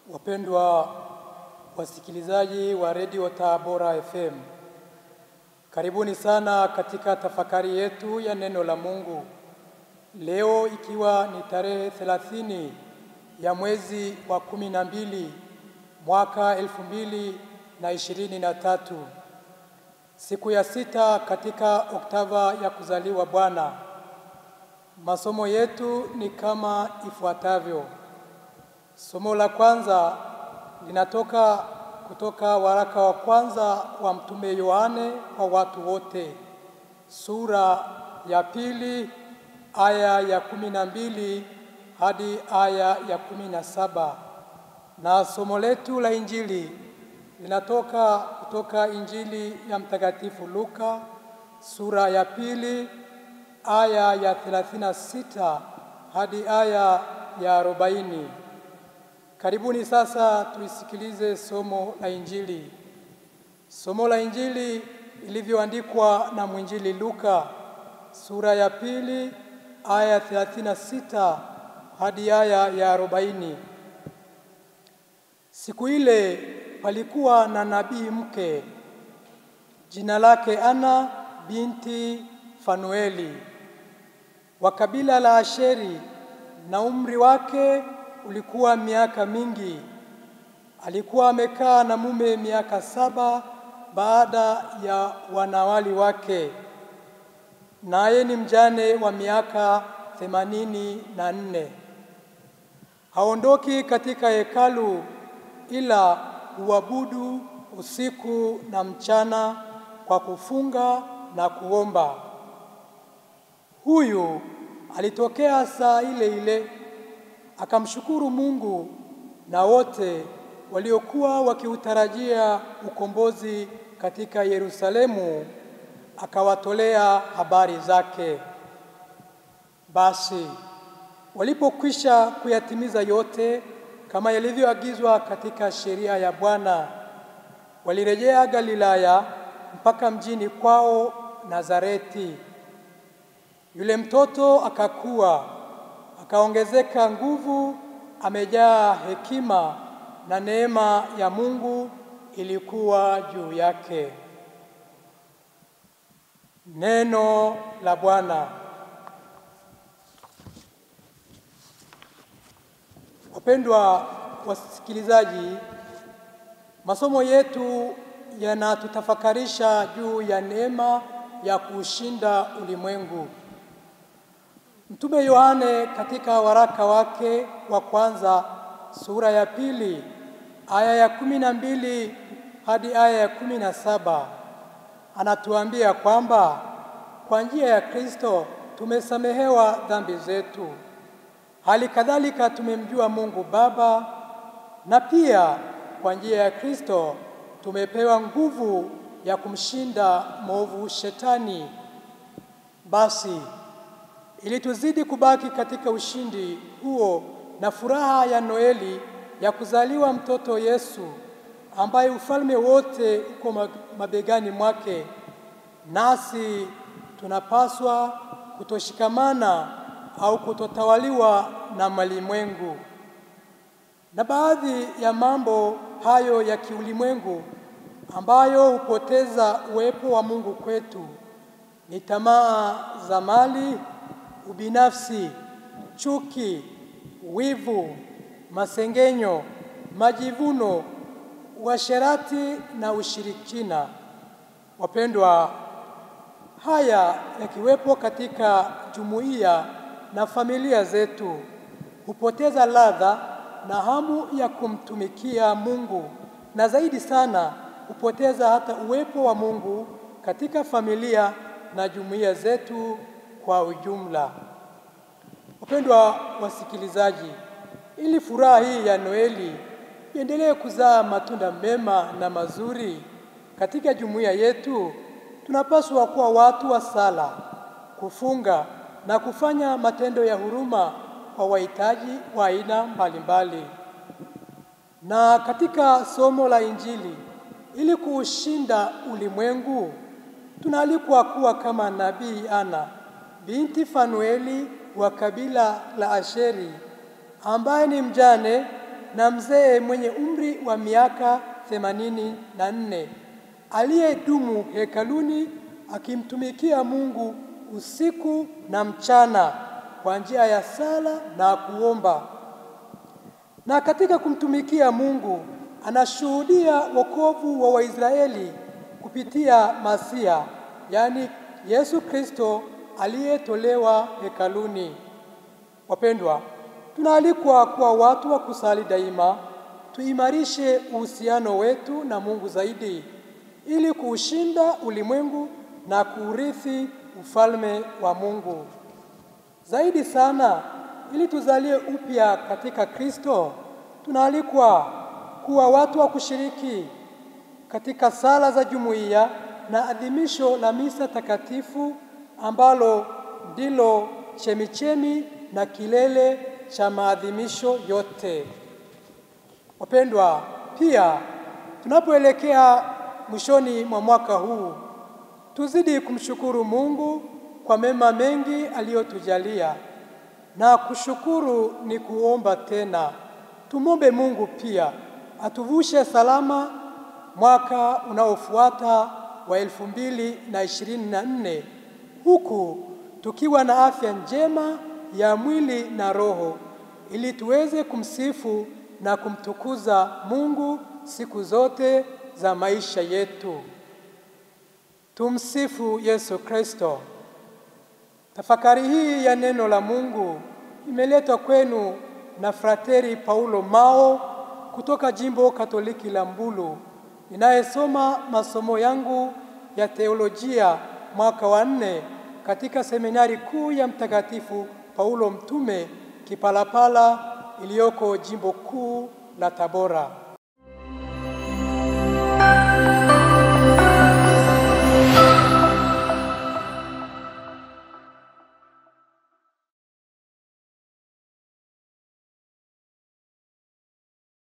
Wapendwa wasikilizaji wa redio Tabora FM, karibuni sana katika tafakari yetu ya neno la Mungu leo, ikiwa ni tarehe thelathini ya mwezi wa kumi na mbili mwaka elfu mbili na ishirini na tatu siku ya sita katika oktava ya kuzaliwa Bwana. Masomo yetu ni kama ifuatavyo. Somo la kwanza linatoka kutoka waraka wa kwanza wa Mtume Yohane kwa watu wote, sura ya pili aya ya kumi na mbili hadi aya ya kumi na saba na somo letu la Injili linatoka kutoka Injili ya Mtakatifu Luka sura ya pili aya ya 36 hadi aya ya 40. Karibuni sasa tuisikilize somo la Injili. Somo la Injili ilivyoandikwa na mwinjili Luka sura ya pili aya 36 hadi aya ya 40. Siku ile palikuwa na nabii mke jina lake Ana binti Fanueli wa kabila la Asheri, na umri wake ulikuwa miaka mingi. Alikuwa amekaa na mume miaka saba baada ya wanawali wake, naye ni mjane wa miaka themanini na nne. Haondoki katika hekalu ila huabudu usiku na mchana kwa kufunga na kuomba. Huyu alitokea saa ile ile akamshukuru Mungu, na wote waliokuwa wakiutarajia ukombozi katika Yerusalemu akawatolea habari zake. Basi walipokwisha kuyatimiza yote kama yalivyoagizwa katika sheria ya Bwana, walirejea Galilaya mpaka mjini kwao Nazareti. Yule mtoto akakua, akaongezeka nguvu, amejaa hekima, na neema ya Mungu ilikuwa juu yake. Neno la Bwana. Wapendwa wasikilizaji, masomo yetu yanatutafakarisha juu ya neema ya kuushinda ulimwengu. Mtume Yohane katika waraka wake wa kwanza sura ya pili aya ya kumi na mbili hadi aya ya kumi na saba anatuambia kwamba kwa njia ya Kristo tumesamehewa dhambi zetu. Hali kadhalika tumemjua Mungu Baba, na pia kwa njia ya Kristo tumepewa nguvu ya kumshinda mwovu Shetani. Basi ili tuzidi kubaki katika ushindi huo na furaha ya Noeli ya kuzaliwa mtoto Yesu, ambaye ufalme wote uko mabegani mwake, nasi tunapaswa kutoshikamana au kutotawaliwa na malimwengu. Na baadhi ya mambo hayo ya kiulimwengu ambayo hupoteza uwepo wa Mungu kwetu ni tamaa za mali, ubinafsi, chuki, wivu, masengenyo, majivuno, uasherati na ushirikina. Wapendwa, haya yakiwepo katika jumuiya na familia zetu hupoteza ladha na hamu ya kumtumikia Mungu, na zaidi sana hupoteza hata uwepo wa Mungu katika familia na jumuiya zetu kwa ujumla. Wapendwa wasikilizaji, ili furaha hii ya Noeli iendelee kuzaa matunda mema na mazuri katika jumuiya yetu, tunapaswa kuwa watu wa sala, kufunga na kufanya matendo ya huruma kwa wahitaji wa aina mbalimbali. Na katika somo la Injili, ili kuushinda ulimwengu, tunaalikwa kuwa kama nabii Ana binti Fanueli wa kabila la Asheri, ambaye ni mjane na mzee mwenye umri wa miaka themanini na nne aliyedumu hekaluni akimtumikia Mungu usiku na mchana kwa njia ya sala na kuomba. Na katika kumtumikia Mungu anashuhudia wokovu wa Waisraeli kupitia Masia, yaani Yesu Kristo aliyetolewa hekaluni. Wapendwa, tunaalikwa kuwa watu wa kusali daima, tuimarishe uhusiano wetu na Mungu zaidi ili kuushinda ulimwengu na kuurithi ufalme wa Mungu. Zaidi sana, ili tuzalie upya katika Kristo, tunaalikwa kuwa watu wa kushiriki katika sala za jumuiya na adhimisho la misa takatifu ambalo ndilo chemichemi na kilele cha maadhimisho yote. Wapendwa, pia tunapoelekea mwishoni mwa mwaka huu, tuzidi kumshukuru Mungu kwa mema mengi aliyotujalia, na kushukuru ni kuomba tena. Tumwombe Mungu pia atuvushe salama mwaka unaofuata wa elfu mbili na ishirini na nne huku tukiwa na afya njema ya mwili na roho, ili tuweze kumsifu na kumtukuza Mungu siku zote za maisha yetu. Tumsifu Yesu Kristo. Tafakari hii ya neno la Mungu imeletwa kwenu na Frateri Paulo Mao kutoka Jimbo Katoliki la Mbulu, ninayesoma masomo yangu ya teolojia mwaka wa nne katika seminari kuu ya Mtakatifu Paulo Mtume Kipalapala iliyoko Jimbo Kuu la Tabora.